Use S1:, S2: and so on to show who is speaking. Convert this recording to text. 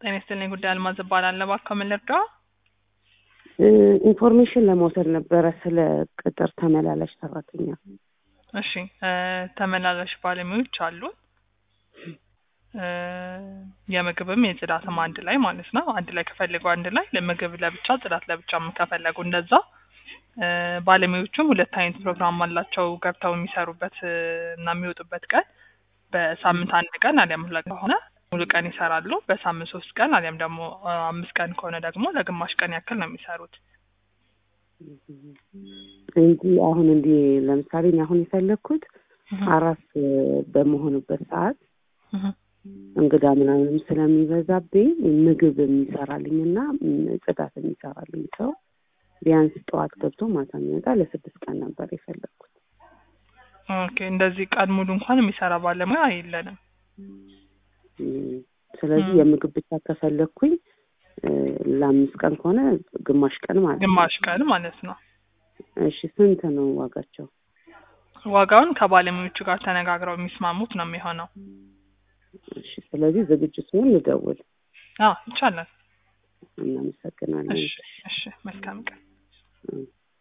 S1: ጤና ይስጥልኝ። ጉዳይ አልማዝ እባላለሁ። እባክዎ ምን ልርዳዎ?
S2: ኢንፎርሜሽን ለመውሰድ ነበረ ስለ ቅጥር ተመላላሽ ሰራተኛ።
S1: እሺ እ ተመላላሽ ባለሙያዎች አሉን። እ የምግብም የጽዳትም አንድ ላይ ማለት ነው። አንድ ላይ ከፈለጉ አንድ ላይ ለምግብ ለብቻ ጽዳት ለብቻ ከፈለጉ እንደዛ። እ ባለሙያዎቹም ሁለት አይነት ፕሮግራም አላቸው ገብተው የሚሰሩበት እ እና የሚወጡበት ቀን በሳምንት አንድ ቀን አሊያም ሁለት ከሆነ ሙሉ ቀን ይሰራሉ። በሳምንት ሶስት ቀን አሊያም ደግሞ እ አምስት ቀን ከሆነ ደግሞ ለግማሽ ቀን ያክል ነው የሚሰሩት።
S2: እንጂ አሁን እንዲህ ለምሳሌ እኔ አሁን የፈለግኩት አራስ በመሆኑበት ሰዓት
S1: እህ
S2: እንግዳ ምናምንም ስለሚበዛብኝ ምግብ የሚሰራልኝ እና ጽዳት የሚሰራልኝ ሰው ቢያንስ ጠዋት ገብቶ ማታ የሚወጣ ለስድስት ቀን ነበር የፈለግኩት።
S1: ኦኬ እንደዚህ ቀን ሙሉ እንኳን የሚሰራ ባለሙያ የለንም።
S2: እም፣ ስለዚህ
S1: እም።
S2: የምግብ ብቻ ከፈለግኩኝ እ ለአምስት ቀን ከሆነ ግማሽ ቀን ማለት ነው።
S1: ግማሽ ቀን ማለት ነው።
S2: እሺ ስንት ነው ዋጋቸው?
S1: ዋጋውን ከባለሙያዎቹ ጋር ተነጋግረው የሚስማሙት ነው የሚሆነው።
S2: እሺ ስለዚህ ዝግጁ ሲሆን ልደውል።
S1: አዎ ይቻላል።
S2: እናመሰግናለን።
S1: እሺ እሺ መልካም ቀን።
S2: እም።